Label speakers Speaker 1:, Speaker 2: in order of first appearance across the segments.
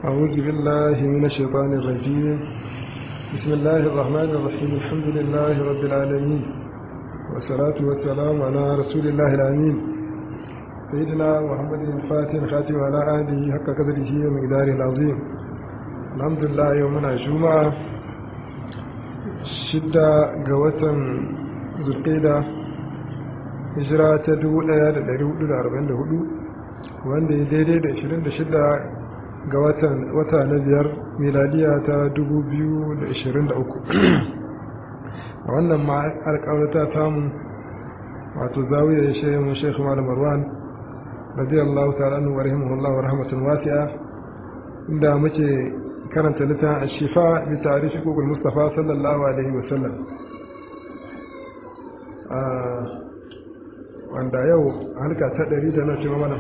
Speaker 1: أعوذ بالله من الشيطان الرجيم بسم الله الرحمن الرحيم الحمد لله رب العالمين والصلاة والسلام على رسول الله الأمين سيدنا محمد الفاتح الخاتم على آله حق قدره ومقداره العظيم الحمد لله يومنا جمعة شدة قوة ذو القيدة hijira ta 1444 wanda ya daidai da 26 ga wata na biyar miladiya ta 2023 a wannan ma alƙawarta samu wato zawiyar ya shayi mun shekhu malam marwan radiyallahu ta'ala anhu wa rahimahullahu wa rahmatun wasi'a inda muke karanta littafin ashifa bi tarihi kukul mustafa sallallahu alaihi wa sallam wanda yau halka ta ɗari da na cewa mana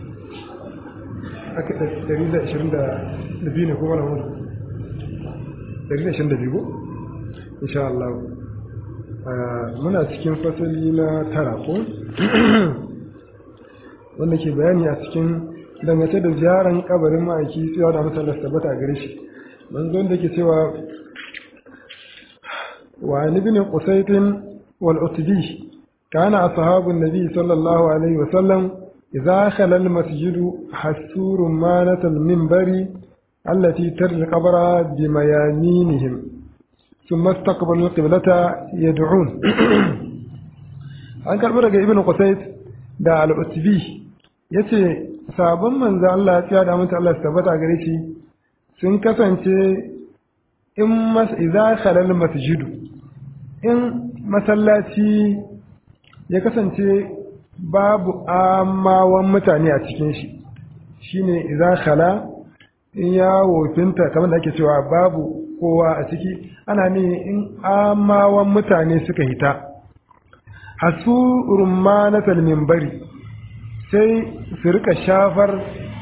Speaker 1: aka ɗari da ashirin da biyu ne ko mana wani ɗari da ashirin da biyu ko insha Allah muna cikin fasali na tara ko wanda ke bayani a cikin dangance da ziyaran kabarin ma'aiki tsayawa da mutane su tabbata a gare shi manzon da ke cewa wa ibn qusaytin wal utbi كان أصحاب النبي صلى الله عليه وسلم إذا خل المسجد حسوا رمانة المنبر التي ترى القبر بميامينهم ثم استقبلوا القبلة يدعون an karɓi daga ibn qusayt da al-utbi yace sabon manzo Allah ya da mutu Allah tabbata gare shi sun kasance in mas idza khalal masjidu in masallaci ya kasance babu amawan mutane a cikin shi shine idza khala in ya wofinta kamar da ake cewa babu kowa a ciki ana ne in amawan mutane suka hita hasu rummanatal minbari sai su rika shafar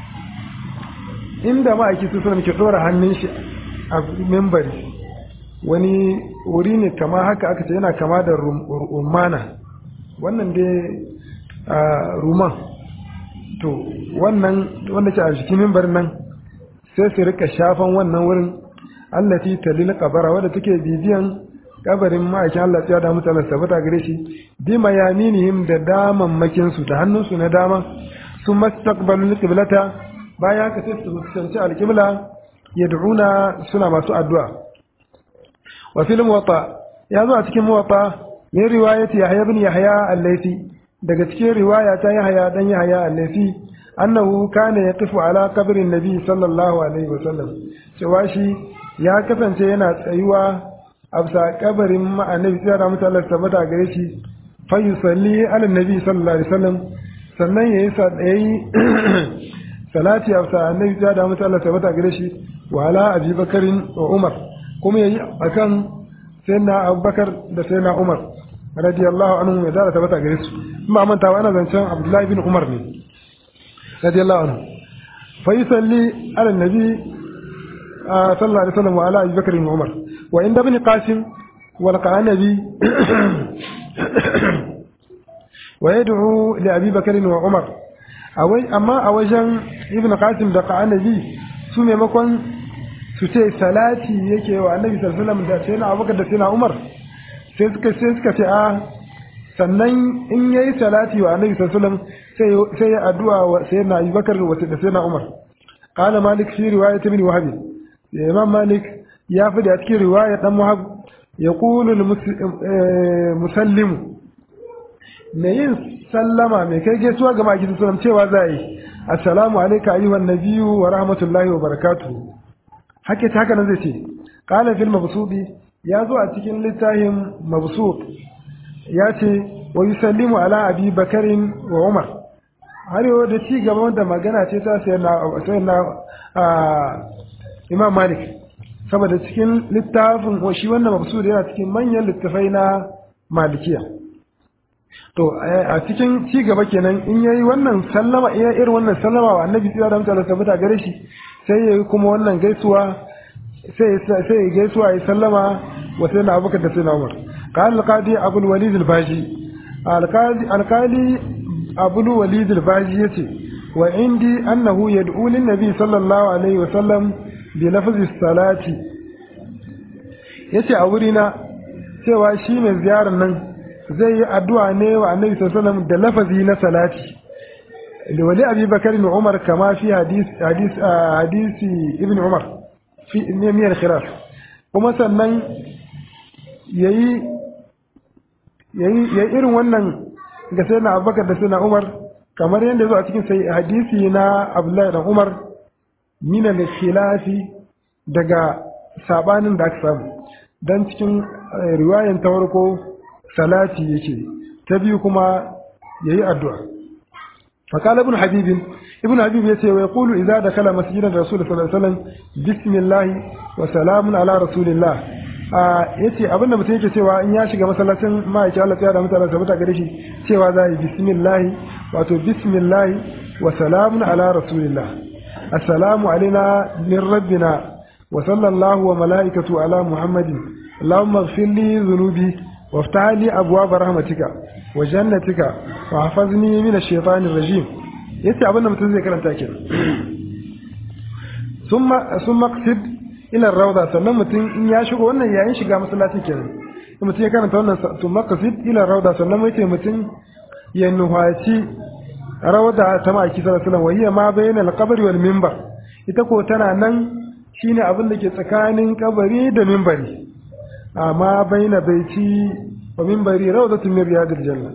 Speaker 1: inda ma'aiki su suna ke dora hannun shi a mimbari wani wuri ne kama haka aka ce yana kama da rumana wannan dai a ruman to wannan wanda ke a jikin mimbar nan sai su rika shafan wannan wurin allati talil qabara wadda take bibiyan kabarin ma'aikin Allah ya da mutane sabata gare shi bi mayaminihim da daman makin su da hannun su na dama sun mastaqbalu qiblata bayan haka sai su fuskanci alqibla yad'una suna masu addu'a wa fil muwatta ya zo a cikin muwatta min riwayati Yahya ibn Yahya al-Laythi daga cikin riwaya ta Yahya dan Yahya al-Laythi annahu kana yaqifu ala qabrin nabi sallallahu alaihi wasallam cewa shi ya kasance yana tsayuwa a bisa kabarin annabi sai da mutu Allah tabbata gare shi fa yusalli ala nabi sallallahu alaihi wasallam sannan yayi yayi salati a bisa annabi sai da mutu Allah tabbata gare shi wa ala Abi Bakarin wa Umar kuma yayi akan sayyidina Abubakar da sayyidina Umar radiyallahu anhu ya dara tabbata gare su in ba manta ana zancen Abdullahi bin Umar ne radiyallahu anhu fa yusalli ala nabi sallallahu alaihi wasallam wa ala Abi Bakr wa Umar wa inda ibn Qasim wal Qanabi wa yad'u li Abi Bakr wa Umar awai amma a wajen ibn Qasim da Qanabi su maimakon su ce salati yake wa Annabi sallallahu alaihi wasallam da sayyidina Abubakar da sayyidina Umar sai suka sai suka ce a sannan in yayi salati wa annabi sallallahu alaihi wasallam sai ya addu'a wa sayyidina Abubakar wa sayyidina Umar qala malik fi riwayat ibn wahab imam malik ya fi da cikin riwaya dan wahab yaqulu musallimu mai yin sallama mai kai gaisuwa ga maki sallam cewa zai assalamu alayka ayyuhan nabiyyu wa rahmatullahi wa barakatuh hake ta haka nan zai ce qala fil mabsudi ya zo a cikin littafin mabsut ya ce wa yusallimu ala abi bakarin wa umar har yau da ci gaba da magana ce ta sai na imam malik saboda cikin littafin shi wannan mabsut yana cikin manyan littafai na malikiya to a cikin ci gaba kenan in yayi wannan sallama iya irin wannan sallama wa annabi sallallahu alaihi wasallam tabbata gare shi sai yayi kuma wannan gaisuwa sai sai gaisuwa ya sallama wa sai na abubakar da sai na umar قال القاضي أبو الوليد الباجي القاضي القاضي أبو الوليد الباجي يتي wa indi annahu yad'u lin nabi sallallahu alaihi wa sallam bi lafzi salati yace a wurina cewa shi mai ziyarar nan zai yi addu'a ne wa annabi sallallahu alaihi wasallam da lafazi na salati da wali abi bakar ibn umar kama fi hadis hadis hadisi ibn umar fi miyar khilaf kuma sannan yayi yayi yayi irin wannan ga sai na abubakar da sai na umar kamar yadda zo a cikin sai hadisi na abdullahi da umar min al-khilafi daga sabanin da aka samu dan cikin riwayan ta farko salati yake ta biyu kuma yayi addu'a فقال ابن حبيب ابن حبيب يتي ويقول إذا دخل مسجد الرسول صلى الله عليه وسلم بسم الله وسلام على رسول الله yace abinda mutum yake cewa in ya shiga masallacin ma'aikin Allah tsaya da mutane sabata gare shi cewa za yi bismillah wato bismillah wa salamun ala rasulillah assalamu alaina min rabbina wa sallallahu wa mala'ikatu ala muhammadin allahumma ighfir li dhunubi وافتح لي أبواب رحمتك وجنتك وحفظني من الشيطان الرجيم yace abin da mutum zai karanta kenan summa summa qsid ila rawda sannan mutum in ya shigo wannan yayin shiga masallaci kenan in mutum ya karanta wannan summa qsid ila rawda sannan yace mutum ya nuhaci rawda ta maki sallallahu alaihi wasallam wahiya ma bainal qabri wal minbar ita ko tana nan shine abin da ke tsakanin kabari da minbari amma baina baiti wa minbari rawdatun min riyadil janna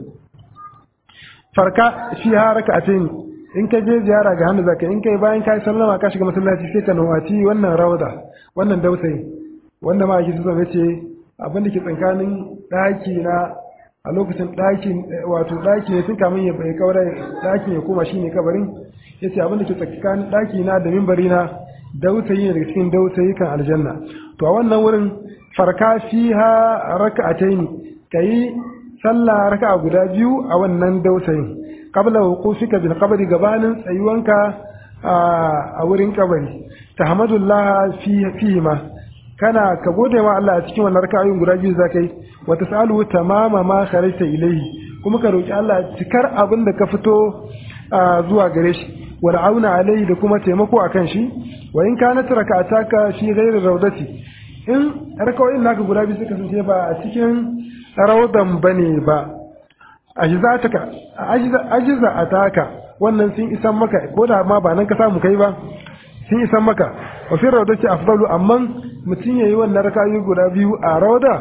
Speaker 1: farka fi haraka'atain in ka je ziyara ga hannu zaka in kai bayan kai sallama ka shiga masallaci sai ka nawati wannan rawda wannan dausayi wanda ma yake so yace abin da ke tsakanin daki na a lokacin daki wato daki ne tun kamun ya bai kaura daki ya koma shine kabarin yace abin da ke tsakanin daki na da minbari na dausayi ne daga cikin dausayi kan aljanna to a wannan wurin farka fiha raka'ataini kai sallah raka'a guda biyu a wannan dausayin qabla wuqufika bil qabri gabanin tsayuwanka a wurin kabari tahmadullah fi fihi ma kana ka gode wa Allah a cikin wannan raka'ayoyin guda biyu zakai wa tasalu tamama ma kharajta ilayhi kuma ka roki Allah cikar abin da ka fito zuwa gare shi wal auna alaihi da kuma taimako akan shi wa in kanat raka'ataka fi ghairi rawdati in rakawoyin naka guda biyu suka kasance ba a cikin raudan bane ba ajizataka ajiza ataka wannan sun isan maka ko da ma ba nan ka samu kai ba sun isan maka wa fi rawdati afdalu amma mutum yayi wannan rakawoyi guda biyu a rauda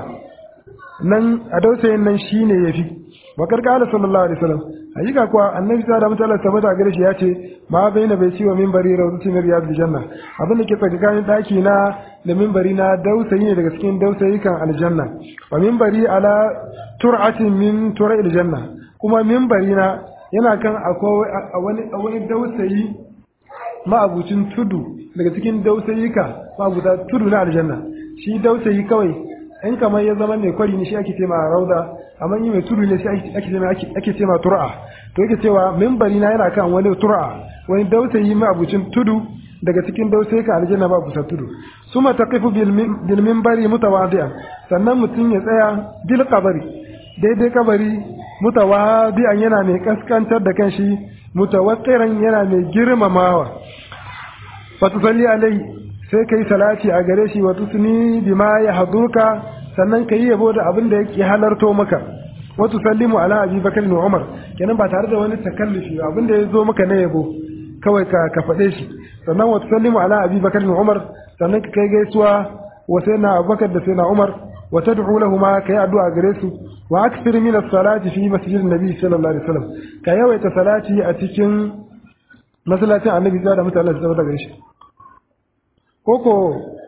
Speaker 1: nan a dausayin nan shine yafi wa karkala sallallahu alaihi wasallam hakika kuwa annabi ta da mutala tabbata gare shi ya ce ma baina bai ciwa minbari rawdati min riyadil janna abin da ke tsakanin daki na da minbari na dausayi ne daga cikin dausayi kan aljanna wa minbari ala tur'atin min tura'il janna kuma minbari na yana kan akwai wani wani dausayi ma'abucin tudu daga cikin dausayika ma'abuta tudu na aljanna shi dausayi kawai in kamar ya zama mai kwari ne shi ake ce ma rauda amma yi mai tudu ne shi ake ce ma ake ce ma tur'a to yake cewa minbari na yana kan wani tur'a wani dausayi mai abucin tudu daga cikin dausayi ka aljanna ba busa tudu suma taqifu bil minbari mutawadi'an sannan mutum ya tsaya bil qabri daidai kabari mutawadi'an yana mai kaskantar da kanshi mutawaqqiran yana mai girmamawa fa tusalli alai sai kai salati a gare shi wa tusni bima ya haduka sannan ka yi yabo da abin da yake halarto maka wa tusallimu ala abi bakar da umar kenan ba tare da wani takallufi abin da ya zo maka na yabo kawai ka ka faɗe shi sannan wa tusallimu ala abi bakar da umar sannan ka kai gaisuwa wa sai na abubakar da sai na umar wa tad'u lahuma kai addu'a gare su wa akthir min as-salati fi masjidin nabi sallallahu alaihi wasallam ka yawaita salati a cikin masallacin annabi da mutane su zama daga shi koko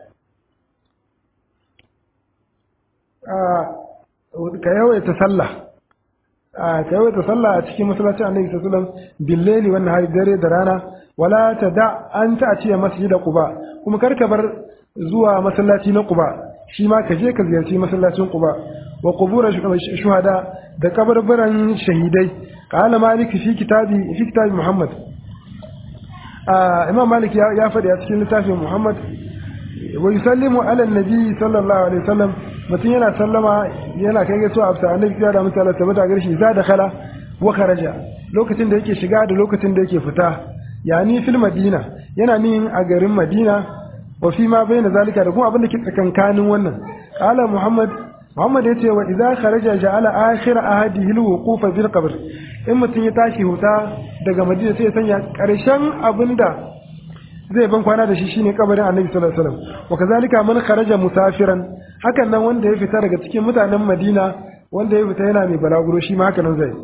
Speaker 1: ka yawaita sallah ka yawaita sallah a cikin masallacin annabi sallallahu alaihi wasallam billeli wannan hari dare da rana wala ta da an ta ce masjid quba kuma karka bar zuwa masallaci na quba shi ma ka je ka ziyarci masallacin quba wa qubur shuhada da kabarbaran shahidai qala malik fi kitabi fi kitabi muhammad imam malik ya faɗi a cikin littafin muhammad wa yusallimu ala nabi sallallahu alaihi wasallam mutum yana sallama yana kai gaisuwa a bisa annabi ya da mutane tabbata gare shi za da khala wa kharaja lokacin da yake shiga da lokacin da yake fita yani fil madina yana nihin a garin madina wa fi ma bayna zalika da kuma abin da ke tsakankanin wannan qala muhammad muhammad yace wa idza kharaja ja'ala akhir ahadihi alwuquf bil qabr in mutun ya tashi huta daga madina sai ya sanya karshen abinda zai ban kwana da shi shine kabarin annabi sallallahu alaihi wasallam wa kazalika man kharaja musafiran hakan nan wanda ya fita daga cikin mutanen madina wanda ya fita yana mai balaguro shi ma haka nan zai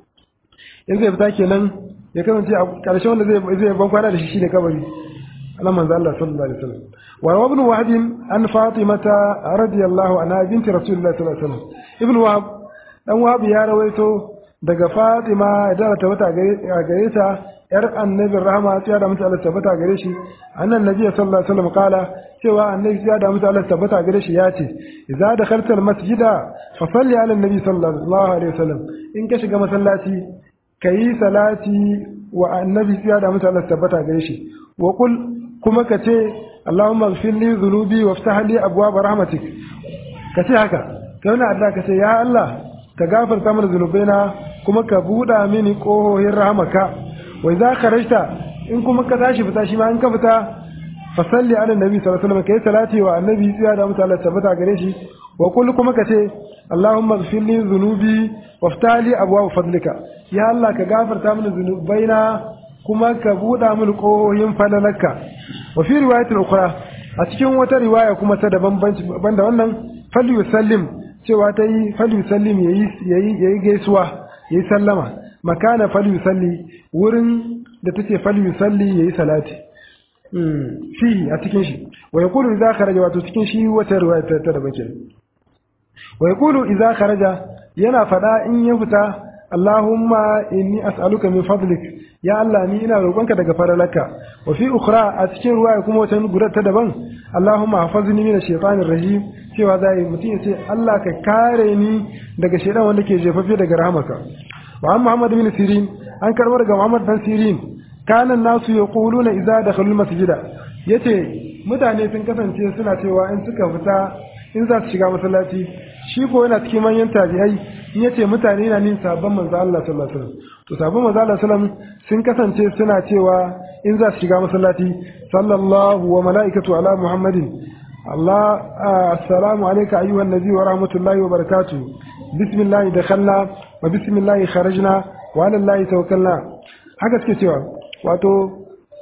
Speaker 1: in zai fita kenan ya kasance a ƙarshen wanda zai zai ban kwana da shi shine kabari Allah manzo Allah sallallahu alaihi wasallam wa ibn wahab an fatimata radiyallahu anha binti rasulullah sallallahu alaihi wasallam ibn wahab dan wahab ya rawaito daga fatima da ta wata gare ta yar annabin rahama ya da mutu Allah tabbata gare shi annan nabi sallallahu alaihi wasallam kala cewa annabi ya da mutu Allah tabbata gare shi ya ce idza dakhalta almasjida fa salli ala annabi sallallahu alaihi wasallam in ka shiga masallaci kayi salati wa annabi ya da mutu Allah tabbata gare shi wa qul kuma ka ce Allahumma ighfir li dhunubi waftah li abwaab rahmatik ka ce haka kai wannan Allah ka ce ya Allah ka gafarta mana zunubaina kuma ka buɗa mini ƙohohin rahamaka wai za ka rashta in kuma ka tashi fita shi ma in ka fita fa salli ala nabi sallallahu alaihi wasallam kai salati wa annabi tsiya da mutala tabbata gare shi wa kul kuma ka ce allahumma ighfir li dhunubi waftali abwaab fadlika ya allah ka gafarta mini zunubaina kuma ka buɗa mini ƙohohin falalarka wa fi riwayatin ukhra a cikin wata riwaya kuma ta daban banda wannan fal yusallim cewa ta yi fal yusallim yayi yayi gaisuwa yayi sallama makana fal yusalli wurin da take fal yusalli yayi salati fi a cikin shi wa yaqulu idza kharaja wato cikin shi wata riwaya ta da bakin wa yaqulu idza kharaja yana fada in ya fita Allahumma inni as'aluka min fadlik ya Allah ni ina roƙonka daga faralaka wa fi ukhra a cikin ruwaya kuma wata gurar ta daban Allahumma hafazni min ash-shaytanir rajim cewa zai mutum ya ce Allah ka kare ni daga shaytan wanda ke jefafe daga rahamaka wa an Muhammad bin Sirin an karbo daga Muhammad bin Sirin kana nasu yaquluna idza dakhalul masjida yace mutane sun kasance suna cewa in suka fita in za su shiga masallaci shi ko yana cikin manyan tabi'ai in yace mutane na nin sabon manzo Allah sallallahu alaihi wasallam to sabon manzo Allah sallallahu sun kasance suna cewa in za su shiga masallaci sallallahu wa malaikatu ala muhammadin Allah assalamu alayka ayyuhan nabi wa rahmatullahi wa barakatuh bismillah dakhalna wa bismillah kharajna wa ala allahi tawakkalna haka suke cewa wato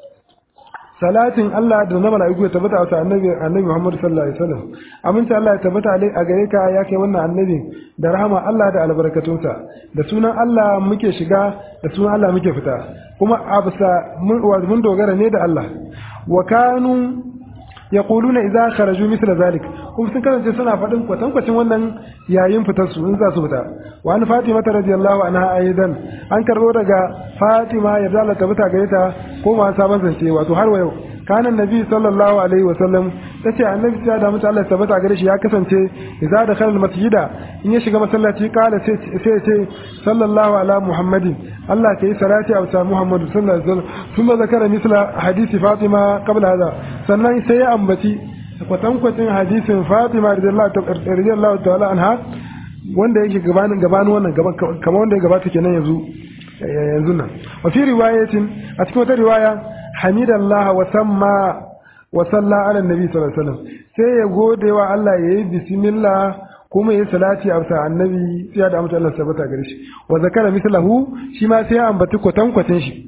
Speaker 1: salatin Allah da na mala'iku ya tabbata wa annabi annabi Muhammad sallallahu alaihi wasallam aminta Allah ya tabbata a gare ka ya kai wannan annabi da rahama Allah da albarkatunsa da sunan Allah muke shiga da sunan Allah muke fita kuma absa mun dogara ne da Allah wa kanu yaquluna idza kharaju mithla zalik kuma sun kasance suna faɗin kwatankwacin wannan yayin fitar su in za su fita wa an fatima ta radiyallahu anha aidan an karbo daga fatima ya zala ta fita gare ta ko ma sabon zance wato har wa yau kana nabi sallallahu alaihi wa sallam tace annabi ya da mutu Allah tabbata gare shi ya kasance idza da khalal masjida in ya shiga masallaci kala sai sai ce sallallahu ala muhammadin Allah kai salati a sa muhammadu sallallahu alaihi wasallam kuma zakara misla hadisi fatima qabla hada sannan sai ya ambaci kwatankwacin hadisin fatima radiyallahu ta'ala anha wanda yake gabanin gabanin wannan kamar wanda ya gabata kenan yanzu yanzu nan wa fi riwayatin a cikin wata riwaya hamidallah wa samma wa salla ala nabi sallallahu alaihi wasallam sai ya gode wa Allah yayi bismillah kuma yayi salati a bisa annabi sai da mutum Allah sabata gare shi wa zakara mislahu shi ma sai ya ambaci kwatankwacin shi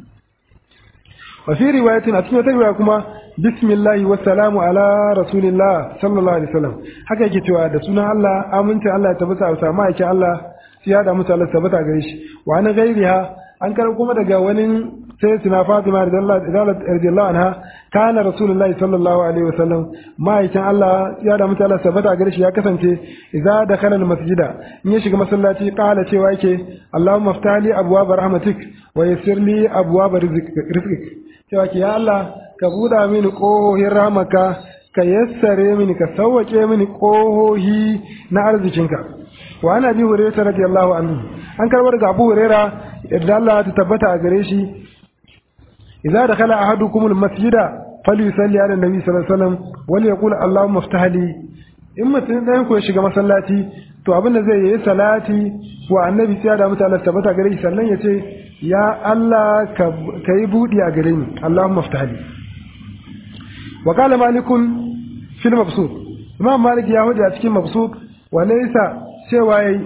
Speaker 1: wa fi riwayatin a cikin wata riwaya kuma bismillahi wa salamu ala rasulillah sallallahu alaihi wasallam haka yake cewa da sunan Allah aminci Allah ya tabbata a bisa ma'aikin Allah sai ya da mutum Allah sabata gare shi wa an gairiha an kar kuma daga wani sai suna Fatima radiyallahu anha kana Rasulullahi sallallahu alaihi wasallam ma'aikin Allah ya da mutala sabata gare shi ya kasance idza dakhala masjida in ya shiga masallaci qala cewa yake Allahumma ftali abwaab rahmatik wa yassir li abwaab rizqik cewa ke ya Allah ka buda mini kohohin rahmaka ka yassare mini ka sauwake mini kohohi na arzikinka wa ana bi hurairah radiyallahu anhu an karbar ga Abu Hurairah yadda Allah ta tabbata a gare shi idza dakhala ahadukum almasjida falyusalli ala nabi sallallahu alaihi wasallam wal yaqul allahumma iftah li in mutum ɗayan ku ya shiga masallaci to abin da zai yi salati wa annabi sai da mutane tabbata gare shi sannan ya ce ya Allah ka yi buɗi a gare ni Allahumma ftahli wa qala malikun fil mabsut imam malik ya hudu a cikin mabsut wa laysa cewa yayi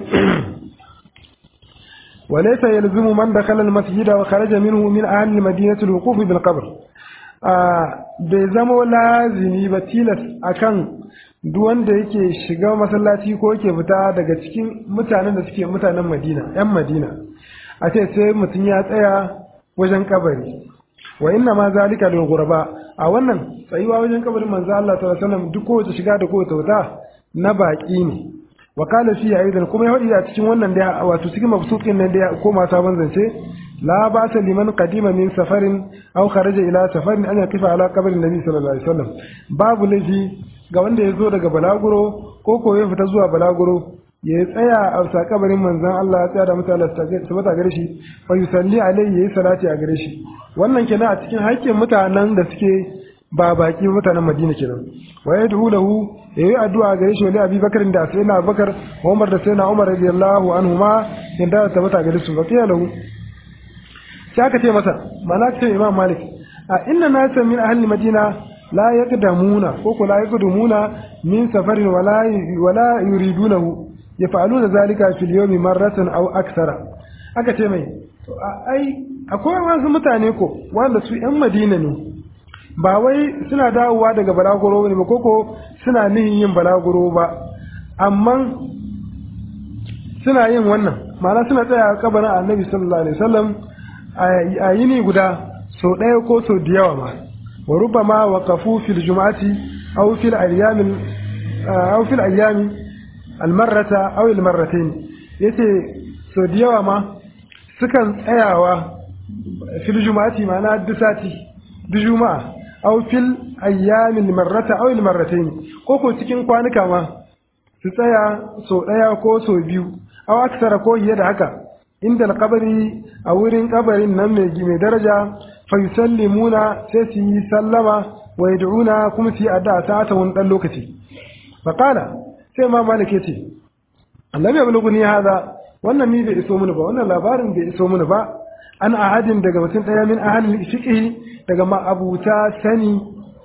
Speaker 1: wa laysa yalzimu man dakhala al masjid wa kharaja minhu min ahli al madinah al wuquf bil qabr bai zama lazimi ba tilas akan duk wanda yake shiga masallaci ko yake fita daga cikin mutanen da suke mutanen Madina ‘yan Madina a ce sai mutum ya tsaya wajen kabari wa inna ma zalika lil ghuraba a wannan tsayuwa wajen kabarin manzo Allah sallallahu alaihi wasallam duk kowace shiga da kowace wuta na baki ne wa qala fi aidan kuma ya hadi a cikin wannan da wato cikin mabsuqin nan da ya koma sabon zance la ba'sa liman qadima min safarin aw kharaja ila safarin an yaqifa ala qabrin nabi sallallahu alaihi wasallam babu laifi ga wanda ya zo daga balaguro ko ko ya fita zuwa balaguro ya tsaya a sa kabarin manzon Allah ya tsaya da mutane su bata gare shi fa yusalli alaihi yayi salati a gare shi wannan kenan a cikin haƙƙin mutanen da suke ba baki mutanen Madina kenan wa yad'u lahu yayi addu'a gare shi wali Abi Bakar da Sayyidina Abubakar Umar da Sayyidina Umar radiyallahu anhuma inda ta bata gare su fa lahu sai aka ce masa mana ce Imam Malik a inna nasa min ahli Madina la yaqdamuna ko ko la yaqdumuna min safarin wala wala yuridunahu yaf'aluna zalika fil yawmi marratan aw akthara aka ce mai to ai akwai wasu mutane ko wanda su yan Madina ne ba wai suna dawowa daga balaguro ne ba koko suna nihin yin balaguro ba amma suna yin wannan ma'ana suna tsaya a kabarin annabi sallallahu alaihi wasallam a yini guda sau ɗaya ko sau da yawa ma wa rubama waqafu fil jum'ati aw fil ayyam aw fil ayyam al marrata aw al marratayn yace sau da yawa ma sukan tsayawa fil jum'ati ma'ana duk sati duk juma'a aw fil ayyam al marrata aw al marratayn ko ko cikin kwanuka ma su tsaya sau ɗaya ko sau biyu aw aksara ko fiye da haka inda alkabari a wurin kabarin nan mai daraja fa yusallimuna sai su yi sallama wa yad'una kuma su yi addu'a ta wani dan lokaci fa qala sai ma malik yace annabi ablughuni hada wannan ni bai iso mini ba wannan labarin bai iso mini ba an ahadin daga mutum daya min ahli fiqhi daga ma'abuta sani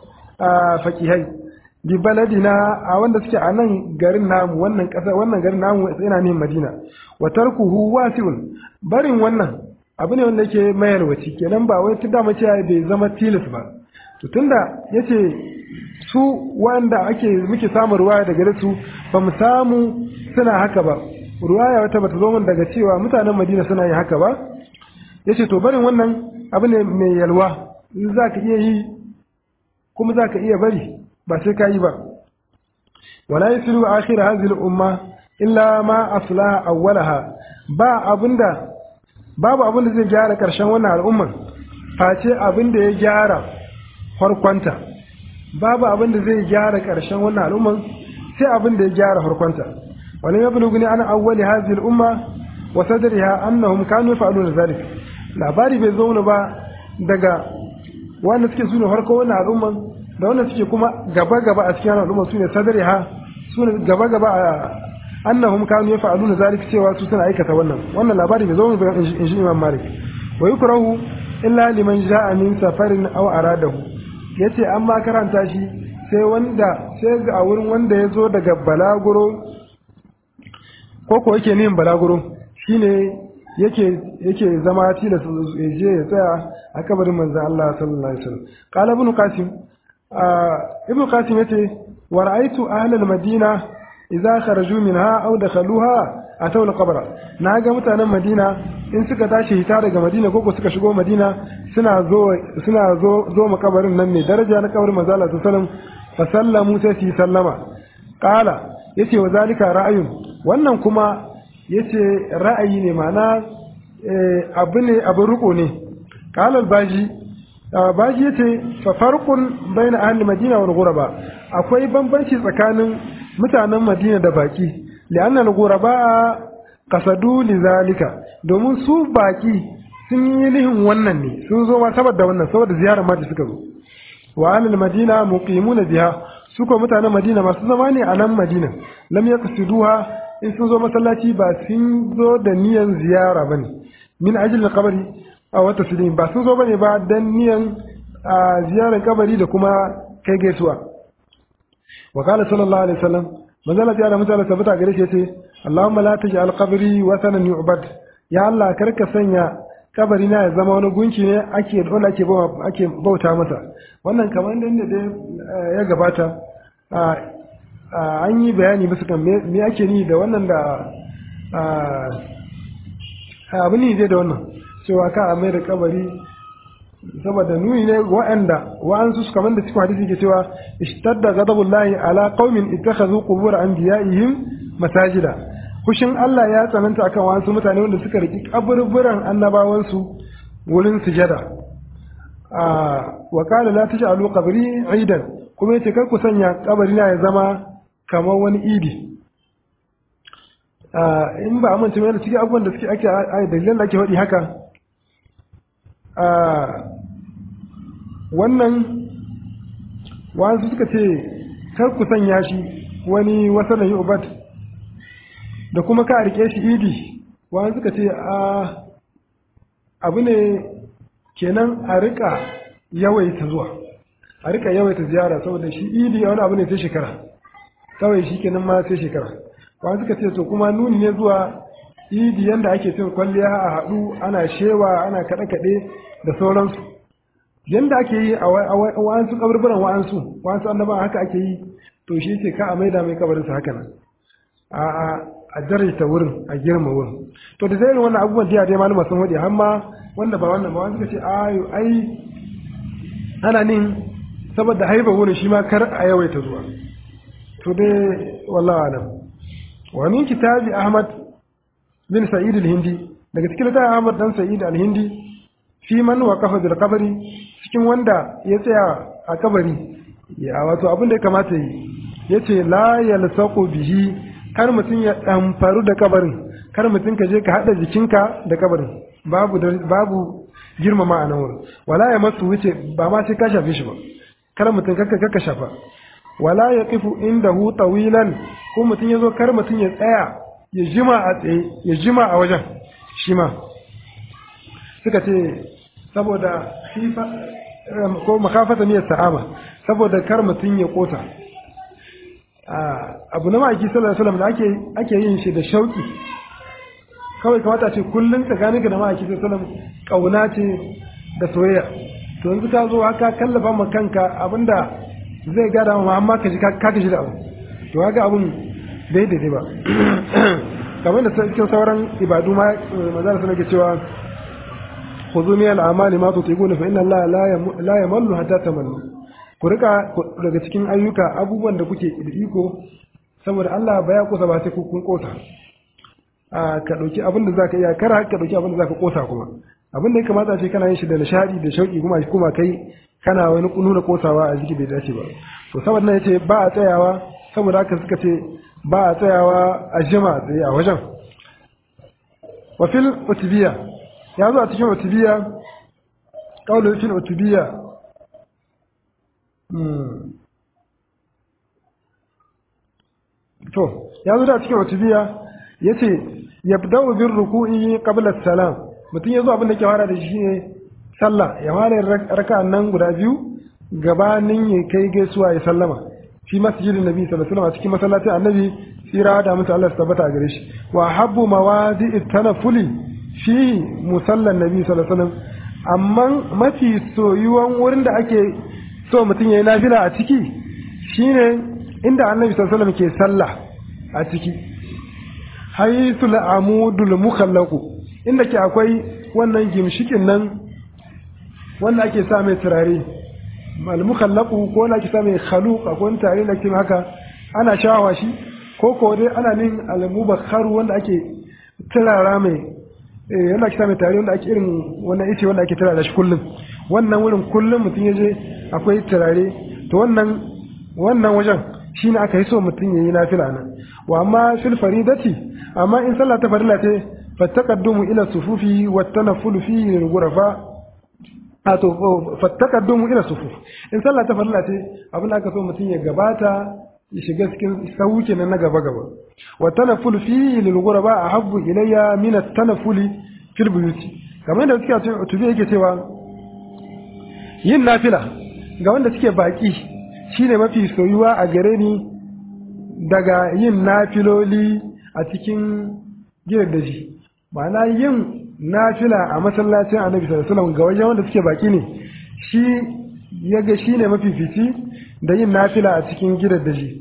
Speaker 1: faqihai bi baladina a wanda suke a nan garin namu wannan kasa wannan garin namu yana ne Madina wa tarkuhu wasi'un barin wannan abu ne wanda yake mayarwaci kenan ba wai tunda mace bai zama tilis ba to tunda yace su wanda ake muke samun ruwaya daga gare su ba mu samu suna haka ba ruwaya wata bata zo min daga cewa mutanen Madina suna yin haka ba yace to barin wannan abu ne mai yalwa za ka iya yi kuma za ka iya bari ba sai ka yi ba wala yasiru akhir hadhihi al-umma illa ma aslaha awwalaha ba abinda babu abinda zai gyara karshen wannan al'umman face abinda ya gyara farkonta babu abinda zai gyara karshen wannan al'umman sai abinda ya gyara farkonta wala yablughuni ana awwali hadhihi al-umma wa sadriha annahum kanu yaf'aluna dhalik labari bai zo ba daga wanda suke sune farko wannan al'umman da wanda suke kuma gaba-gaba a cikin al'umma su ne sadari ha su ne gaba-gaba a annahum kanu yaf'aluna zalika cewa su suna aikata wannan wannan labari bai zo ba in shi Imam Malik wa yukrahu illa liman ja'a min safarin aw aradahu yace amma karanta shi sai wanda sai ga a wurin wanda ya zo daga balaguro ko ko yake nin balaguro shine yake yake zama tilas ya je ya tsaya a kabarin manzon Allah sallallahu alaihi wasallam qala ibn qasim ibn qasim yace wa ra'aytu ahla al-madina idza kharaju minha aw dakhaluha ataw al-qabra na ga mutanen madina in suka tashi hita daga madina ko suka shigo madina suna zo suna zo zo makabarin nan mai daraja na kabarin manzo Allah sallallahu alaihi wasallam fa sallamu sai su sallama qala yace wa zalika ra'ayun wannan kuma yace ra'ayi ne ma'ana abu ne abu ruko ne qala al-baji baji yace fa farqun baina ahli madina wal ghuraba akwai bambanci tsakanin mutanen madina da baki li'anna al ghuraba qasadu lidhalika domin su baki sun yi lihin wannan ne sun zo ma saboda wannan saboda ziyarar ma da suka zo wa ahli madina muqimuna biha su ko mutanen madina masu zama ne a nan madina lam yaqsiduha in sun zo masallaci ba sun zo da niyan ziyara bane min ajil kabari a wata silin ba sun zo bane ba dan niyan ziyarar kabari da kuma kai gaisuwa wa qala sallallahu alaihi wasallam manzala ta da mutane tabbata gare shi yace Allahumma la taj'al qabri wasanan yu'bad ya Allah karka sanya kabari na ya zama wani gunki ne ake dole ake ake bauta masa wannan kamar da da ya gabata an yi bayani bisa kan me ake ni da wannan da abu ne dai da wannan cewa ka a mai da kabari saboda nuni ne wa'anda wa'ansu su kamar da cikin hadisi ke cewa ishtadda ghadabullahi ala qaumin ittakhadhu qubur anbiya'ihim masajida kushin Allah ya tsananta akan wa'ansu mutane wanda suka riki kaburburan annabawansu wurin sujada wa qala la taj'alu qabri 'idan kuma yace kar ku sanya kabari na ya zama kamar wani idi in ba amince mai da cikin abubuwan da suke ake dalilan da ake faɗi haka wannan wasu suka ce kar ku sanya shi wani wasanan yi ubat da kuma ka rike shi idi wasu suka ce a abu ne kenan a rika yawaita zuwa a rika yawaita ziyara saboda shi idi wani abu ne sai shekara kawai shi kenan ma sai shekara wasu suka ce to kuma nuni ne zuwa idi yanda ake cin kwalliya a haɗu ana shewa ana kaɗe-kaɗe da sauransu yanda ake yi a wa'ansu kaburburan wa'ansu wa'ansu annaban haka ake yi to shi ce ka a maida mai kabarinsa haka nan a a a daraja wurin a girma wurin to da zai wannan abubuwan da dai malama sun wadi har ma wanda ba wannan ba wanda suka ce ayo ai ana nin saboda haiba wurin shi ma kar a yawaita zuwa to dai wallahi alam wa min kitabi ahmad bin sa'id al-hindi daga cikin littafin ahmad dan sa'id al-hindi fi man waqafa bil qabri cikin wanda ya tsaya a kabari ya wato abin da ya kamata yi yace la yalsaqu bihi kar mutum ya damfaru da kabarin kar mutum ka je ka hada jikinka da kabarin babu babu girmama a nan wurin wala ya masu wuce ba ma sai ka shafe shi ba kar mutum kakka kakka shafa wala ya kifu indahu tawilan ko mutum ya zo kar mutum ya tsaya ya jima a tsaye ya jima a wajen shi ma suka ce saboda fifa ko makafata ne sa'ama saboda kar mutum ya kota abu na ma'aiki sallallahu alaihi wasallam da ake ake yin shi da shauki kawai kamata ce kullum tsakaninka da ma'aiki sallallahu alaihi wasallam kauna ce da soyayya to yanzu ka zo haka kallafa ma kanka abinda zai gada ma amma ka ji ka kaji da abu to haka abun bai daidai ba kamar da cikin sauran ibadu ma manzara suna ke cewa khudhu min al-amali ma tutiquna fa inna Allah la yamallu hatta tamallu ku rika daga cikin ayyuka abubuwan da kuke da iko saboda Allah ba ya kosa ba sai ku kun kosa a ka dauki abin da zaka iya kar ka dauki abin da zaka kosa kuma abin da ya kamata ce kana yin shi da nishadi da shauki kuma kuma kai kana wani nuna kosawa a jiki bai dace ba to saboda nan yace ba a tsayawa saboda haka suka ce ba a tsayawa a jima tsaye a wajen wa fil utbiya ya zo a cikin utubiya ƙaunar fil utubiya to ya zo a cikin utubiya ya ce ya dawo bin ruku'i qabla salam mutum ya zo abin da ke fara da shi ne sallah ya fara raka nan guda biyu gabanin ya kai gaisuwa ya sallama fi masjidin nabi sallallahu alaihi wasallam cikin masallacin annabi tsira da mutum Allah tabbata a gare shi wa habbu mawadi'it tanafuli fi musallan nabi sallallahu alaihi wasallam amma mafi soyuwan wurin da ake so mutum yayi nafila a ciki shine inda annabi sallallahu alaihi wasallam ke sallah a ciki haythul amudul mukhallaqu inda ke akwai wannan gimshikin nan wanda ake sa mai turare al mukhallaqu ko wanda ake sa mai khaluq akwai tare da kin haka ana shawa shi ko ko dai ana nin al mubakharu wanda ake turara mai yana kita mai tare wanda ake irin wannan ice wanda ake turare shi kullum wannan wurin kullum mutum ya je akwai turare to wannan wannan wajen shine aka yi so mutum ya yi nafila nan wa amma fil faridati amma in sallah ta farilla ce fattaqaddumu ila sufufi wa tanaffulu fi lil ghurafa ato fattaqaddumu ila sufuf in sallah ta farilla ce abin da aka so mutum ya gabata ya shiga cikin sauki na gaba gaba wa tanaful fihi lil ghuraba ahabbu ilayya min at-tanafuli fil buyuti kamar da suke tubi yake cewa yin nafila ga wanda suke baki shine mafi soyuwa a gare ni daga yin nafiloli a cikin gidan daji ma'ana yin nafila a masallacin annabi sallallahu alaihi wasallam ga wajen wanda suke baki ne shi ya ga shine mafi fici da yin nafila a cikin gidan daji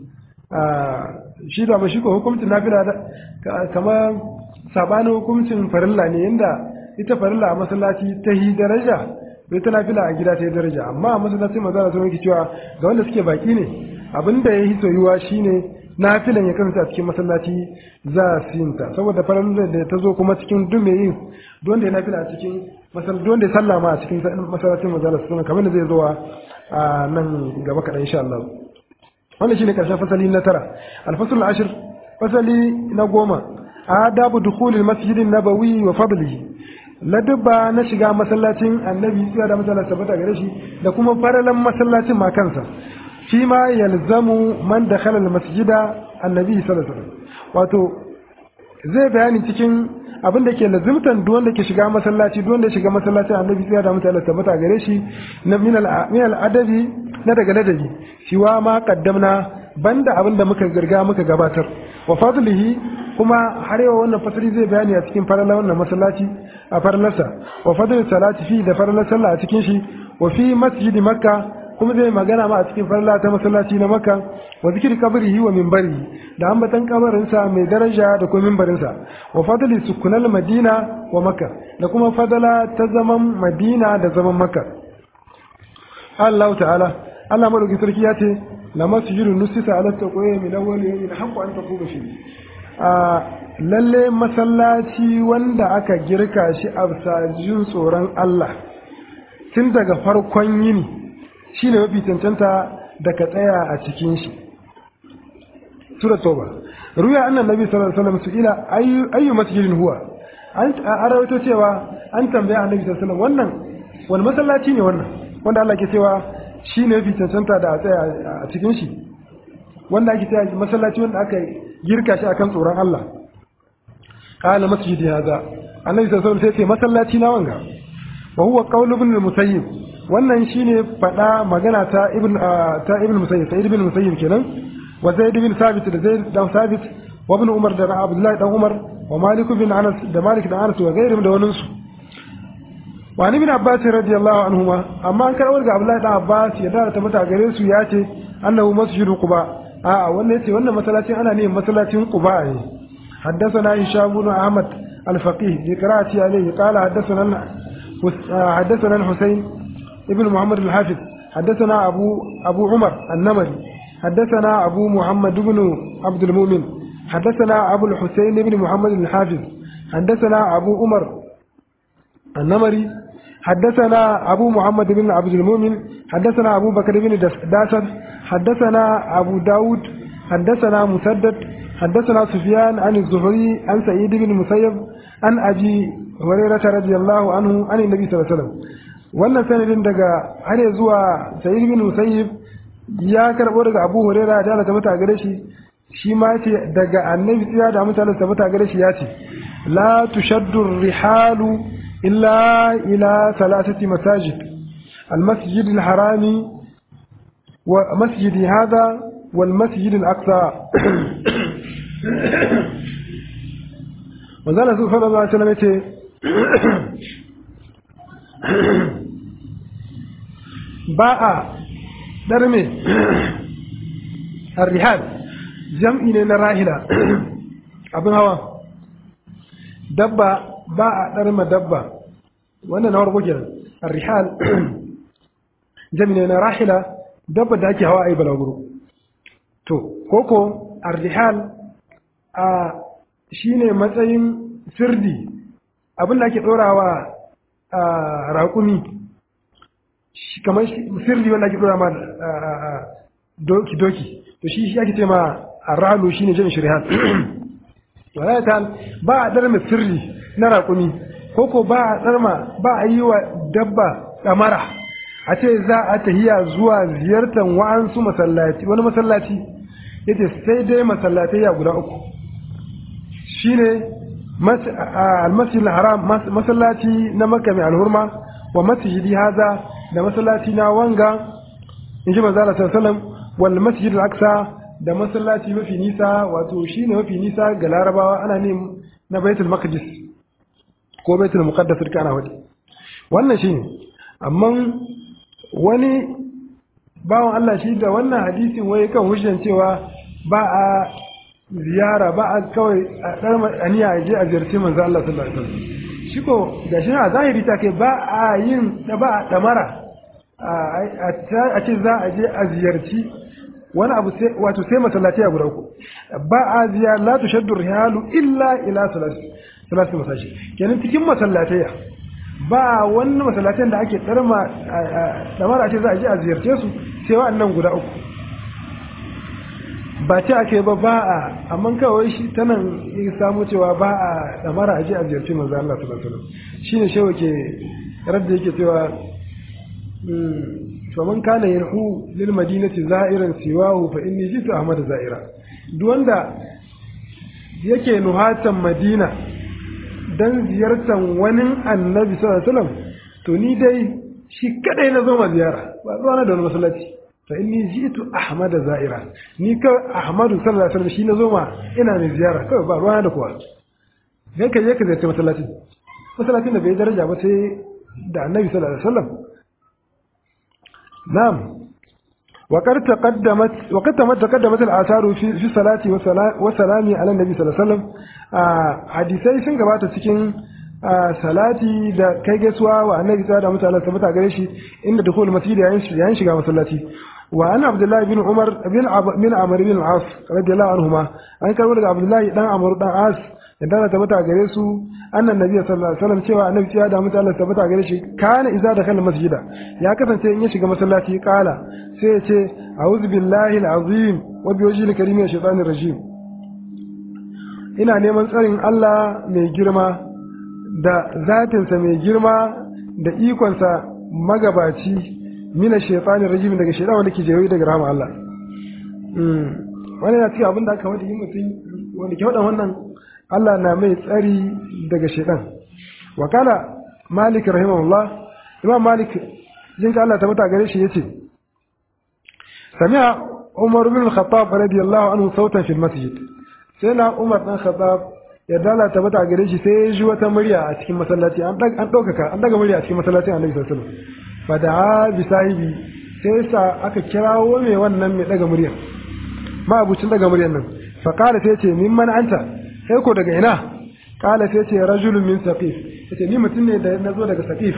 Speaker 1: shi da ba shi ko hukuncin nafila kamar sabanin hukuncin farilla ne yanda ita farilla a masallaci ta yi daraja bai ta nafila a gida ta yi daraja amma a masallaci maza da sun cewa ga wanda suke baki ne abinda ya yi soyuwa shine nafilan ya kasance a cikin masallaci za su yin ta saboda farilla da ta zo kuma cikin duk mai yin don da ya nafila a cikin masallaci don da ya sallama a cikin masallacin maza da sun kamar da zai zo a nan gaba kaɗan insha Allah wannan shine karshen fasali na tara alfasul ashir fasali na goma adabu dukhulil masjidin nabawi wa fadlihi ladabba na shiga masallacin annabi sai da masallacin tabbata gare shi da kuma faralan masallacin ma kansa fi ma yalzamu man dakhala almasjida annabi sallallahu alaihi wasallam wato zai bayani cikin abin da ke lazimtan duk wanda ke shiga masallaci duk wanda ya shiga masallacin annabi sai da mutane tabbata gare shi na min al adabi na daga ladabi siwa ma qaddamna banda abin da muka girga muka gabatar wa fadlihi kuma har yau wannan fasali zai bayani a cikin farala wannan masallaci a faralarsa wa fadl salati fi da faralar sallah a cikin shi wa fi masjidi makka kuma zai magana ma a cikin farla ta masallaci na makka wa zikri qabrihi wa minbarihi da ambatan kabarinsa mai daraja da kuma minbarinsa wa fadli sukunal madina wa makka da kuma fadala ta zaman madina da zaman makka Allah ta'ala Allah madauki sarki ya ce la masjidu nusisa ala taqwa min awwal yawmin haqqu an taquma fi a lalle masallaci wanda aka girka shi a jin tsoron Allah tun daga farkon yini shine mafi cancanta da ka tsaya a cikin shi sura toba ruya annan nabi sallallahu alaihi wasallam su ila ayyu ayyu masjidin huwa an arawato cewa an tambaya annabi sallallahu alaihi wasallam wannan wani masallaci ne wannan wanda Allah ke cewa shi ne mafi cancanta da a tsaya a cikin shi wanda ake tsaya masallaci wanda aka girka shi akan tsoron Allah qala masjidi hadha annabi sallallahu alaihi wasallam sai ce masallaci na wanga wa huwa qawlu ibn al-musayyib wannan shine fada magana ta ibn ta ibn musayyib sai ibn musayyib kenan wa zaid ibn sabit da zaid dan sabit wa ibn umar da abdullah dan umar wa malik bin anas da malik da anas wa gairim da wannan su wa ibn abbas radiyallahu anhuma amma an karɓar ga abdullah dan abbas ya da ta mata gare su ya ce annahu masjidu quba a wannan yace wannan masallacin ana ne masallacin quba ne حدثنا هشام بن احمد الفقيه بقراءة عليه قال حدثنا حدثنا الحسين ابن محمد الحافظ حدثنا أبو أبو عمر النمري حدثنا أبو محمد بن عبد المؤمن حدثنا أبو الحسين بن محمد الحافظ حدثنا أبو عمر النمري حدثنا أبو محمد بن عبد المؤمن حدثنا أبو بكر بن داسر حدثنا أبو داود حدثنا مسدد حدثنا سفيان عن الزهري عن سعيد بن المسيب عن أبي هريرة رضي الله عنه عن النبي صلى الله عليه وسلم wannan sanadin daga har zuwa sa'id bin musayyib ya karbo daga abu huraira da Allah ta mata gare shi shi ma ce daga annabi tsaya da mutane ta mata gare shi ya ce la tushaddu rihalu illa ila salasati masajid المسجد الحرام ومسجد هذا والمسجد الأقصى وذلك صلى الله عليه وسلم ba a ɗarme rihal jam'i ne na rahila abin hawa dabba ba a ɗarma dabba wannan na warko kenan rihal jam'i ne na rahila dabba da ake hawa a yi balaguro to koko rihal a shi ne matsayin sirdi abin da ake ɗorawa a raƙumi kamar sirri wanda ake dora ma doki doki to shi ake ce ma arralu shine jin shirhan wala ta ba a dar mai sirri na raƙumi ko ko ba a tsarma ba a yi wa dabba kamara a ce za a tahiya zuwa ziyartar wa'ansu masallaci wani masallaci yace sai dai masallatai ya guda uku shine al-masjid al-haram masallaci na makka mai alhurma wa masjidi haza da masallaci na wanga in ji manzo Allah sallallahu alaihi wasallam wal masjid al-aqsa da masallaci mafi nisa wato shine mafi nisa ga larabawa ana ne na baitul maqdis ko baitul muqaddas duka ana wadi wannan shine amma wani bawan Allah shi da wannan hadisin wai kan hujjan cewa ba a ziyara ba a kawai a dar aniya a je a ziyarci manzo Allah sallallahu alaihi wasallam shi ko gashi a zahiri ta kai ba a yin da ba a damara a ce za a je a ziyarci wani abu sai wato sai masallaci a guda uku ba a ziyara la tushaddu rihalu illa ila salati salati masashi kenan cikin masallatai ba wani masallatan da ake tsarma damar ce za a je a ziyarce su sai wa'annan guda uku ba ce ake ba ba a amma kawai shi ta nan ya samu cewa ba a damara a je a ziyarci manzo Allah sallallahu alaihi wasallam shine shewa ke radda yake cewa faman kana yarhu lil madinati za'iran siwahu fa inni jitu ahmad za'ira duk wanda yake nuhatan madina dan ziyartar wani annabi sallallahu alaihi wasallam to ni dai shi kadai na zo ma ziyara ba zuwa na da wani masallaci fa inni jitu ahmad za'ira ni ka ahmadu sallallahu alaihi wasallam shi na zo ma ina ne ziyara kawai ba ruwa da kowa dan ka je ka ziyarci masallacin masallacin da bai daraja ba sai da annabi sallallahu alaihi wasallam na'am وقد تقدمت وقد تقدمت الآثار في في الصلاة والسلام على النبي صلى الله عليه وسلم hadisai sun gabata cikin salati da kai gaisuwa wa annabi sallallahu alaihi wasallam tabbata gare shi inda dukul masjid yayin shiga masallaci wa an abdullahi bin umar bin bin amr bin al-as radiyallahu anhuma an karbo daga abdullahi dan amr dan as da ta tabbata gare su annan nabi sallallahu alaihi wasallam cewa annabi ya da mutane tabbata gare shi kana idza dakhala masjida ya kasance in ya shiga masallaci kala sai ya ce a'udhu billahi al-azim wa bi wajhil karim min shaitanir rajim ina neman tsarin Allah mai girma da zatinsa mai girma da ikonsa magabaci mina shaitanir rajim daga shaitan wanda ke jewaye daga rahama Allah wannan ya cikin abin da aka wada yi mutum wanda ke wadan wannan Allah na mai tsari daga shaitan wa kala malik rahimahullah imam malik jin ka Allah ta mata gare shi yace sami'a umar bin al-khattab radiyallahu anhu sautan fil masjid sai na umar dan khattab ya dala ta mata gare shi sai ya ji wata murya a cikin masallaci an an daukaka an daga murya a cikin masallacin annabi sallallahu alaihi wasallam fa da bi sahibi sai sa aka kirawo mai wannan mai daga muryar ma abucin daga muryar nan fa qala sai ce mimman anta sai ko daga ina qala sai ce rajulun min saqif sai ni mutum ne da nazo daga saqif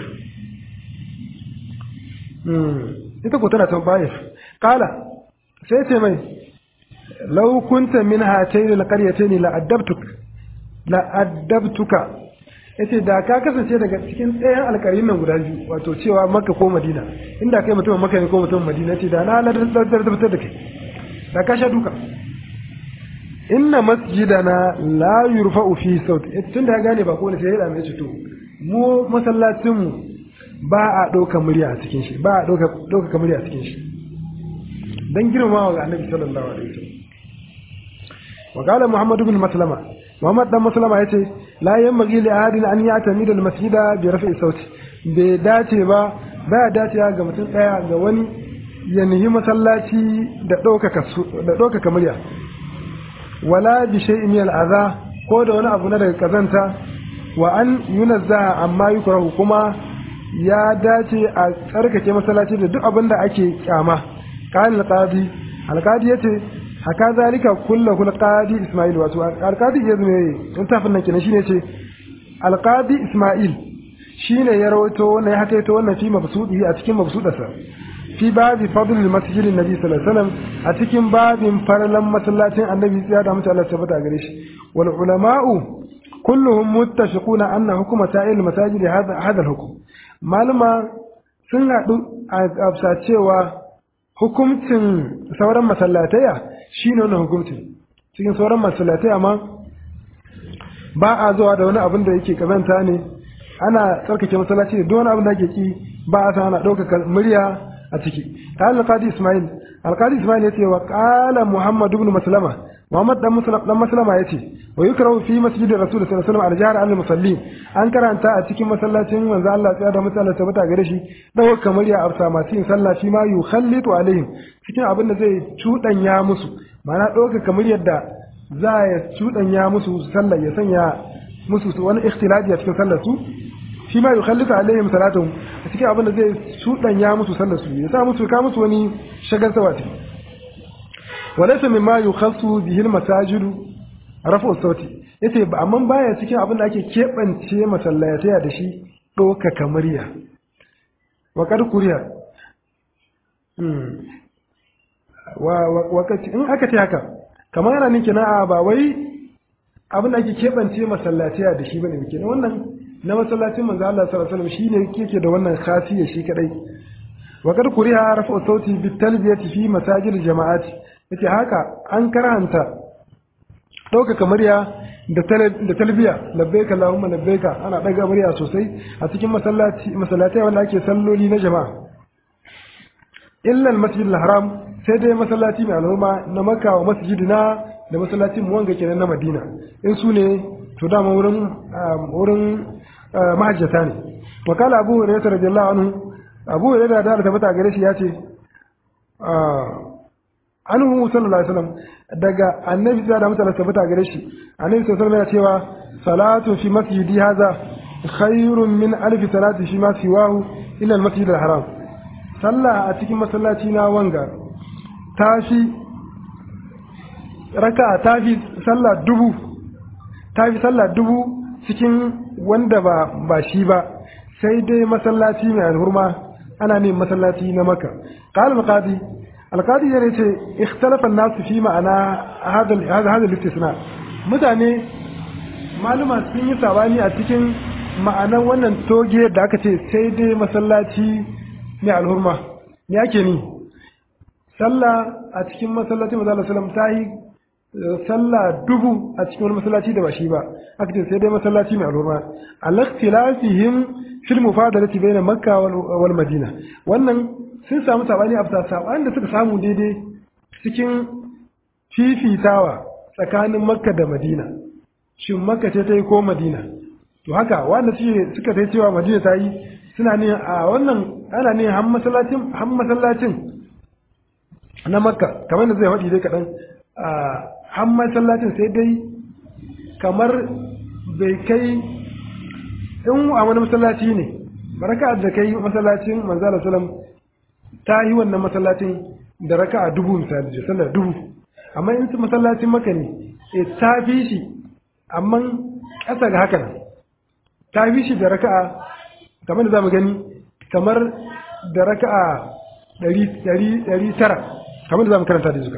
Speaker 1: ita ko tana can bayif qala sai ce mai law kunta min hatayn alqaryatayn la adabtuk la adabtuka yace da ka kasance daga cikin ɗayan alƙarin nan guda biyu wato cewa makka ko madina inda kai mutumin makka ne ko mutumin madina ce da na ladar da kai da ka sha duka inna masjidana la yurfa'u fi saut tun da ya gane ba ko ne sai ya dame shi to mu masallacin mu ba a ɗauka murya a cikin shi ba a ɗauka murya a cikin shi dan girmamawa ga annabi sallallahu alaihi wasallam wa qala muhammad ibn maslama muhammad dan maslama yace la yanbaghi li ahadin an ya'tamida al masjida bi raf'i sauti bai dace ba baya dacewa ga mutum daya ga wani ya nihi masallaci da ɗaukaka da ɗaukaka murya wala bi shay'in min al adha ko da wani abu na daga kazanta wa an yunazzaha amma yukrahu kuma ya dace a tsarkake masallaci da duk abin da ake kyama qala al-qadi al-qadi yace haka zalika kullahu al-qadi isma'il wato al-qadi yazo ne in tafin nan kenan shine ce al-qadi isma'il shine ya rawaito wannan ya hakaito wannan fi mabsudi a cikin mabsudarsa fi babi fadl al-masjid an-nabi sallallahu alaihi wasallam a cikin babin farlan masallacin annabi ya da mutane Allah tabbata gare shi wal ulama'u kulluhum muttafiquna anna hukuma sa'il masajid hadha hadha al-hukm malama sun haɗu a cewa hukuncin sauran masallataya shi ne wannan hukuncin cikin sauran masallataya ma ba a zuwa da wani abin da yake kazanta ne ana tsarkake masallaci da wani abin da ake ki ba a san ana ɗaukaka murya a ciki ta alƙadi ismail alƙadi ismail ya ce wa ƙala muhammadu ibn maslama Muhammad dan Muslim dan Maslama yace wa yukrahu fi masjidi Rasul sallallahu alaihi wasallam al-jahr al-musallin an karanta a cikin masallacin manzo Allah tsaya da mutane tabbata gare shi dawo kamar ya afsa masu yin sallah shi ma yukhallitu alaihim cikin abin da zai cudanya musu ma'ana ɗauka kamar yadda za ya cudanya musu sallah ya sanya musu wani ikhtilafi a cikin sallar su shi ma yukhallitu alaihim salatuhum a cikin abin da zai cudanya musu sallar su ya sa musu ka musu wani shagar sawati walaysa mimma yukhassu bihi al-masajid rafu sauti yace ba amma baya cikin abin da ake kebance masallataya da shi doka kamariya wa kad kuriya hmm wa wakati in aka ce haka kamar yana ninki na ba wai abin da ake kebance masallataya da shi bane muke wannan na masallacin manzo Allah sallallahu alaihi wasallam shine yake da wannan khasiyya shi kadai wa kad kuriya rafu sauti bit talbiyati fi masajid jama'ati yace haka an karanta ɗaukaka murya da talbiya labbaika Allahumma labbaika ana ɗaga murya sosai a cikin masallaci masallatai wanda ake salloli na jama'a illa al-masjid al-haram sai dai masallaci mai al'umma na Makka wa masjidina da masallacin mu wanga kenan na Madina in su ne to dama wurin wurin mahajjata ne wa kala Abu Hurairah radiyallahu anhu Abu Hurairah da tabbata gare shi ya ce anhu sallallahu alaihi wasallam daga annabi da mutane tabbata gare shi annabi sallallahu alaihi wasallam yana cewa salatu fi masjidi hadha khairun min alfi salati fi ma siwahu illa al-masjid al-haram sallah a cikin masallaci na wanga tafi raka tafi sallah dubu tafi sallah dubu cikin wanda ba ba shi ba sai dai masallaci mai alhurma ana ne masallaci na maka qala al-qadi alkadi ya ce ikhtalafan nasu fi ma'ana hada listisna mutane maluma sun yi sabani a cikin ma'anan wannan toge da aka ce sai dai masallaci mai alhurma me ake ni sallah a cikin masallacin manzo sallam ta yi sallah dubu a cikin wani masallaci da ba shi ba aka ce sai dai masallaci mai alhurma al-ikhtilafihim fil mufadalati bayna makka wal madina wannan sun samu sabani a fita sabanin da suka samu daidai cikin fifitawa tsakanin makka da madina shin makka ce ta yi ko madina to haka wanda suka ta cewa madina ta yi suna ne a wannan ana ne han masallacin na makka kamar da zai faɗi dai kaɗan a han masallacin sai dai kamar bai kai in a wani masallaci ne baraka da kai masallacin manzala salam ta yi wannan masallacin da raka a dubu misali da sallar dubu amma in masallacin maka ne e ta fi shi amma ƙasa ga haka ta fi shi da raka'a kamar da za mu gani kamar da raka'a ɗari tara kamar da za mu karanta da zuka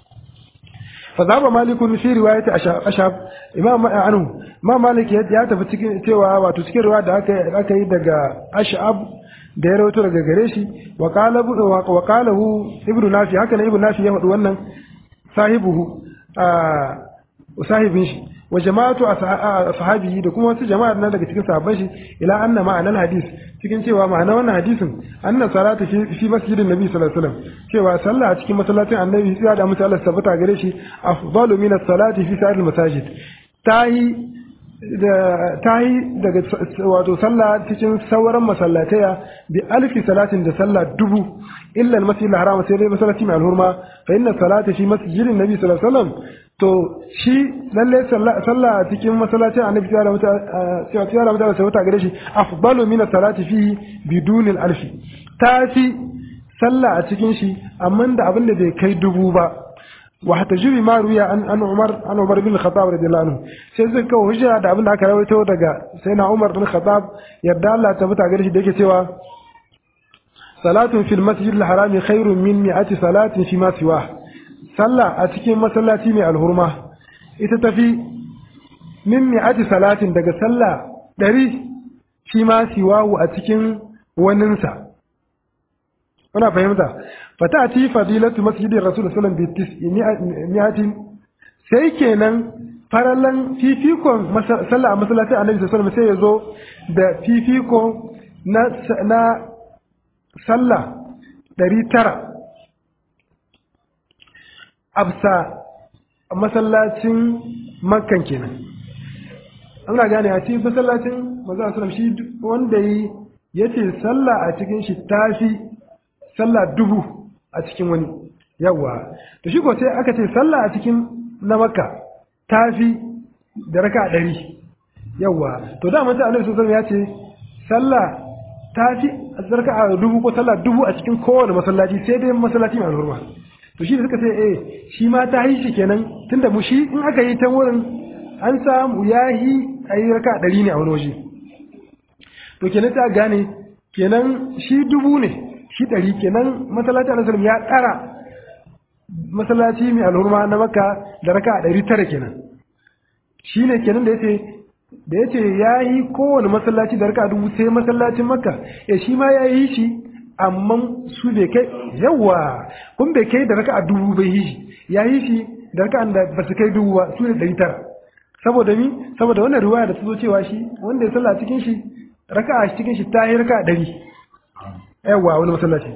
Speaker 1: فذهب مالك في رواية أشعب إمام عنه ما مالك ya tafi cikin cewa wato cikin riwaya da aka yi daga Ash'ab da ya rawaito daga gare shi wa qalahu ibnu nafi haka ne ibnu nafi ya faɗi wannan sahibuhu sahibin shi wa jama'atu ashabihi da kuma wasu jama'a nan daga cikin sahabban shi ila anna ma'anan hadis cikin cewa ma'ana wannan hadisin anna salatu fi fi masjidin nabi sallallahu alaihi wasallam cewa sallah a cikin masallacin annabi sai da mutu Allah tabbata gare shi afdalu min as-salati fi sa'il masajid tahi da tahi daga wato sallah cikin sauran masallataya bi alfi salatin da sallah dubu illa al-masjid al-haram sai dai masallaci mai alhurma fa inna salata fi masjidin nabi sallallahu alaihi wasallam to shi lalle sallah a cikin masallacin annabi ya rabu ta ya rabu da sauta gare shi afdalu min salati fi bidun alfi ta fi sallah a cikin shi amma da abin da bai kai dubu ba wa hatta jiri ma ruya an an Umar an Umar bin Khattab radiyallahu anhu sai zai kawo hujja da abin da aka rawaito daga sayyidina Umar bin Khattab yadda Allah ta fita gare shi da yake cewa salatun fil masjid al-harami khairun min mi'ati salatin fi ma siwa sallah a cikin masallaci mai alhurma ita tafi min mi'ati salatin daga sallah ɗari shi ma siwahu a cikin waninsa kuna fahimta fata ti fadilatu masjidin rasul sallam bi mi'atin sai kenan farallan fifikon sallah a masallacin annabi sallallahu alaihi sai ya zo da fifiko na na sallah ɗari tara absa masallacin makkan kenan ana gane a cikin masallacin manzo sallam shi wanda yi yace sallah a cikin shi tafi sallah dubu a cikin wani yawa to shi ko sai aka ce sallah a cikin na makka tafi da raka ɗari yawa to da mata annabi sallallahu ya ce sallah tafi raka a dubu ko sallah dubu a cikin kowane masallaci sai dai masallaci mai alhurma to shi da suka ce eh shi ma ta yi shi kenan tunda mu shi in aka yi ta wurin an samu yahi a yi raka ɗari ne a wani waje to kenan ta gane kenan shi dubu ne shi ɗari kenan masallaci a nasarar ya ƙara masallaci mai alhurma na maka da raka a ɗari tara kenan shi ne kenan da ya ce da ya ce ya yi kowane masallaci da raka dubu sai masallacin makka ya shi ma ya yi shi amma su bai kai yawa kun bai kai da raka a dubu bai yi shi ya yi shi da raka da ba su kai dubu ba su ne ɗari tara saboda mi saboda wannan riwaya da ta zo cewa shi wanda ya sallah cikin shi raka a cikin shi ta yi raka ɗari yawa wani masallaci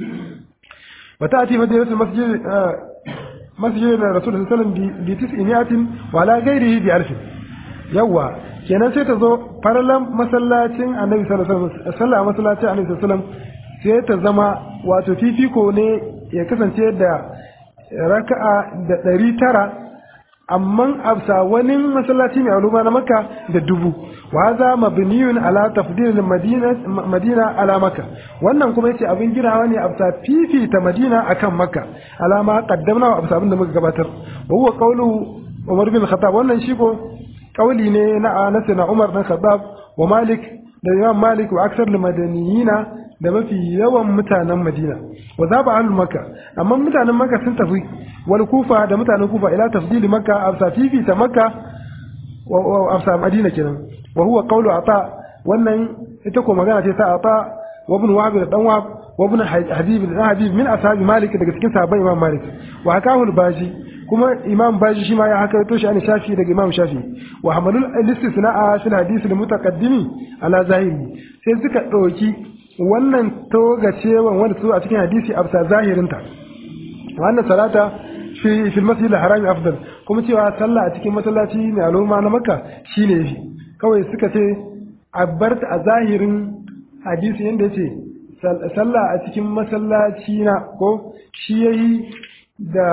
Speaker 1: wata ati majalisar masjid masjid na rasul sallallahu alaihi wasallam bi tis'iniyatin wa la ghairihi bi alfin yawa kenan sai ta zo farlan masallacin annabi sallallahu alaihi wasallam sallah masallacin annabi sallallahu alaihi wasallam sai ta zama wato fifiko ne ya kasance da raka'a da ɗari tara amma absa wani masallaci mai aluma na makka da dubu wa za mabniyun ala tafdil madina madina ala makka wannan kuma yace abin ginawa ne absa fifita madina akan makka alama qaddamna wa absa abin da muka gabatar wa huwa qawlu umar bin khattab wannan shi ko kauli ne na Anas na Umar bin Khattab wa Malik da Imam Malik wa aksar madaniyina da mafi yawan mutanen Madina wa zaba ahlul Makka amma mutanen Makka sun tafi wal Kufa da mutanen Kufa ila tafdili Makka afsa fifi ta Makka wa afsa Madina kenan wa huwa qawlu ata wannan ita ko magana ce ta ata wa ibn Wahab da dan Wahab wa ibn Habib da Habib min ashabi Malik daga cikin sahabban Imam Malik wa hakahu al-Baji kuma imam baji shi ma ya haka to shi an shafi daga imam shafi wa hamalul istisna'a fil hadith al mutaqaddimi ala zahiri sai suka dauki wannan toga cewa wanda su a cikin hadisi afsa zahirin ta wannan salata fi fil masjid al haram afdal kuma cewa sallah a cikin masallaci ne al'umma na makka shine yafi kawai suka ce a barta a zahirin hadisi yanda yace sallah a cikin masallaci na ko shi yayi da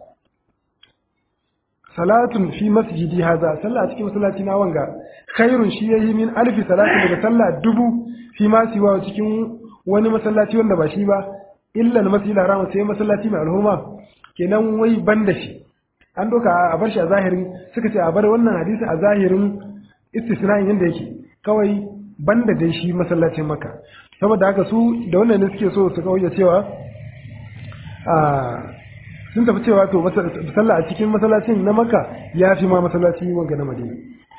Speaker 1: salatun fi masjidi haza sallah a cikin masallaci na wanga khairun shi yayi min alfi salati daga sallah dubu fi ma siwa cikin wani masallaci wanda ba shi ba illa al-masjid haram sai masallaci mai alhurma kenan wai banda shi an doka a bar shi a zahirin suka ce a bar wannan hadisi a zahirin istisna'in yanda yake kawai banda dai shi masallacin maka saboda haka su da wannan ne suke so su kauye cewa a sun tafi cewa to sallah a cikin masallacin na maka ya fi ma masallaci wanga na madina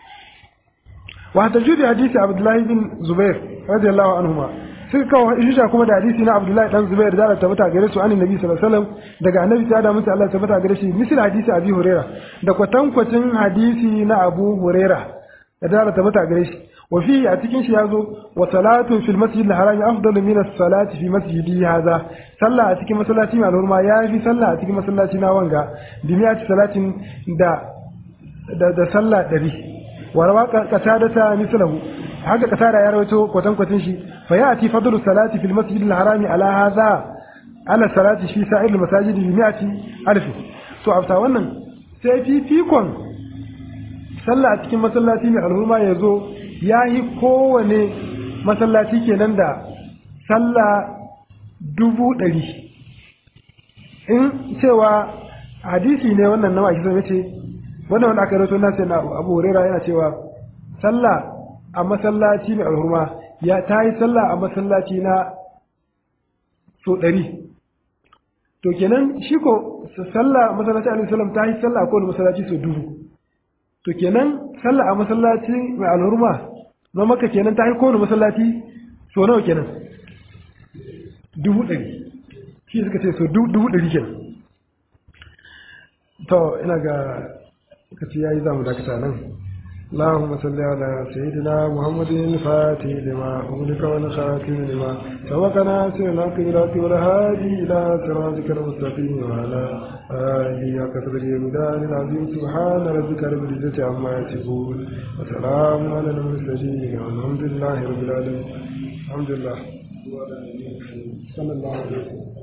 Speaker 1: wa tajudi hadisi abdullahi bin zubair radiyallahu anhuma suka kawo hujja kuma da hadisi na abdullahi dan zubair da tabbata gare su annabi nabi sallallahu alaihi wasallam daga annabi ta da musu Allah tabbata gare shi misal hadisi abi huraira da kwatankwacin hadisi na abu huraira da da tabbata gare shi wa fi a cikin shi yazo wa salatu fil masjid al haram afdalu min as-salati fi masjidi hadha sallah a cikin masallaci mai alhurma ya fi sallah a cikin masallaci na wanga bi miyati salatin da da da sallah dari wa rawa qatada mislahu haka qatada ya rawaito kwatan kwatin shi fa yati fadlu salati fil masjid al haram ala hadha ala salati fi sa'ir al masajid bi miyati alf to afta wannan sai fifikon sallah a cikin masallaci mai alhurma ya zo ya yi kowane masallaci kenan da sallah dubu ɗari in cewa hadisi ne wannan nawa kisa ya ce wannan wanda aka rato nasa na abu huraira yana cewa sallah a masallaci mai alhurma ya ta yi sallah a masallaci na so ɗari to kenan shi ko sallah masallaci alaihi salam ta yi sallah a kowane masallaci so dubu to kenan sallah a masallaci mai alhurma na maka kenan ta yi kowane masallaci so nawa kenan dubu ɗari shi suka ce so dubu ɗari kenan to ina ga lokaci ya yi za mu dakata nan اللهم صل على سيدنا محمد الفاتح لما أغلق والخاتم لما سبقنا سيدنا قبلات والهادي إلى صراطك المستقيم وعلى آله وكثر المدار العظيم سبحان ربك رب العزة عما يصفون وسلام على المرسلين والحمد لله رب العالمين الحمد لله صلى الله عليه وسلم